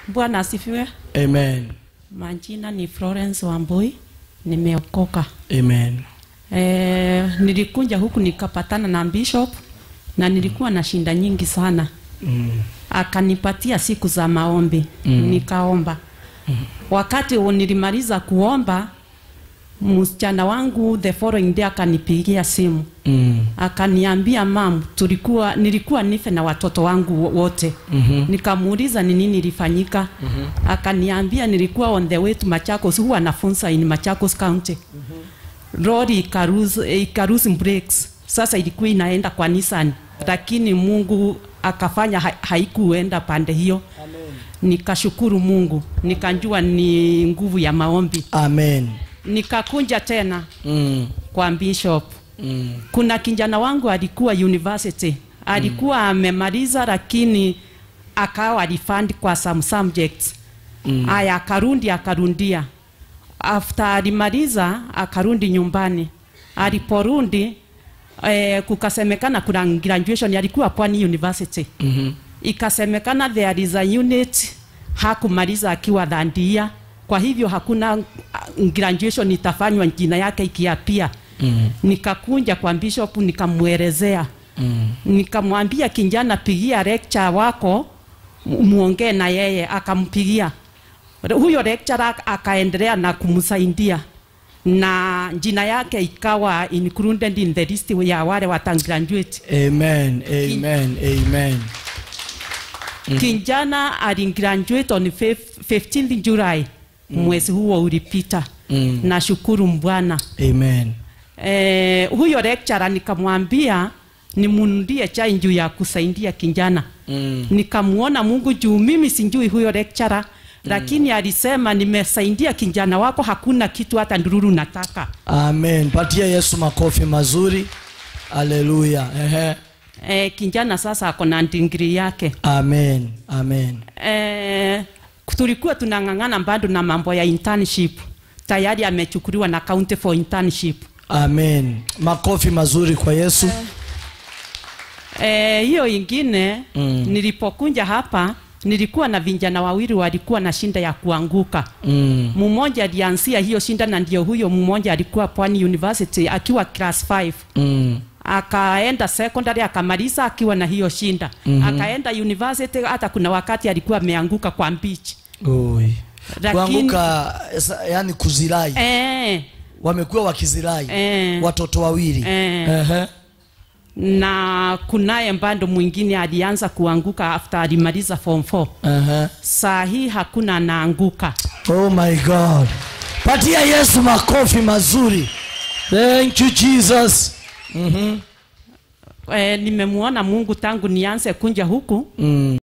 Bwana asifiwe. Amen. Majina ni Florence Wambui, nimeokoka. Amen. E, nilikuja huku nikapatana na bishop na nilikuwa na shinda nyingi sana Mm. akanipatia siku za maombi mm. nikaomba mm. wakati u- nilimaliza kuomba msichana wangu the following day akanipigia simu Mm. akaniambia mam tulikuwa nilikuwa nife na watoto wangu wo- wote mm-hmm. nikamuuliza ni nini ilifanyika mm-hmm. akaniambia nilikuwa on the way to Machakos huwa nafunza in Machakos County mm-hmm. lori ikaruzi ikaruzi brakes sasa ilikuwa inaenda kwa Nissan lakini Mungu akafanya ha, haikuenda pande hiyo Amen. nikashukuru Mungu nikajua ni nguvu ya maombi Amen. nikakunja tena Mm. kwa bishop Mm. kuna kijana wangu alikuwa university alikuwa amemaliza lakini akawa refund kwa some subjects mm. aya akarundi akarundia after alimaliza akarundi nyumbani aliporundi eh, kukasemekana kuna graduation alikuwa Pwani University Mhm. ikasemekana there is a unit hakumaliza akiwa dhandia kwa hivyo hakuna uh, graduation itafanywa jina yake ikiapia mm. nikakunja kwa bishop nikamwelezea mm. nikamwambia kijana pigia lecture wako mu- muongee na yeye akampigia huyo lecturer akaendelea na kumsaidia na jina yake ikawa included in the list ya wale watagraduate Amen. Amen. Amen. kijana aligraduate on fif- 15th July mwezi huo ulipita Mm. nashukuru Bwana Amen. eh, huyo lecturer nikamwambia nimunudie chai juu ya kusaidia kijana Mm. nikamuona Mungu juu mimi sinjui huyo lecturer lakini alisema nimesaidia kijana wako hakuna kitu hata ndururu nataka Amen. Patia Yesu makofi mazuri. Haleluya. Ehe. eh, kijana sasa ako na degree yake Amen. Amen. eh, tulikuwa tunang'ang'ana bado na mambo ya internship tayari amechukuliwa na county for internship Amen. Makofi mazuri kwa Yesu. Eh, hiyo ingine Mm. nilipokunja hapa nilikuwa na vijana wawili walikuwa na shinda ya kuanguka Mm. mmoja alianzia hiyo shinda na ndio huyo mmoja alikuwa Pwani University akiwa class 5 Mm. akaenda secondary akamaliza akiwa na hiyo shinda mm-hmm. akaenda university hata kuna wakati alikuwa ameanguka kwa beach Oi. Lakini- Kuanguka sa- yani kuzirai. eh, Wamekuwa wakizirai. Eh. Watoto wawili. Eh. Ehe. na kunaye mbando mwingine alianza kuanguka after alimaliza form 4 Ehe. saa hii hakuna anaanguka Oh my God. Patia Yesu makofi mazuri. Thank you Jesus. eh, nimemwona Mungu tangu nianze kunja huku Mm.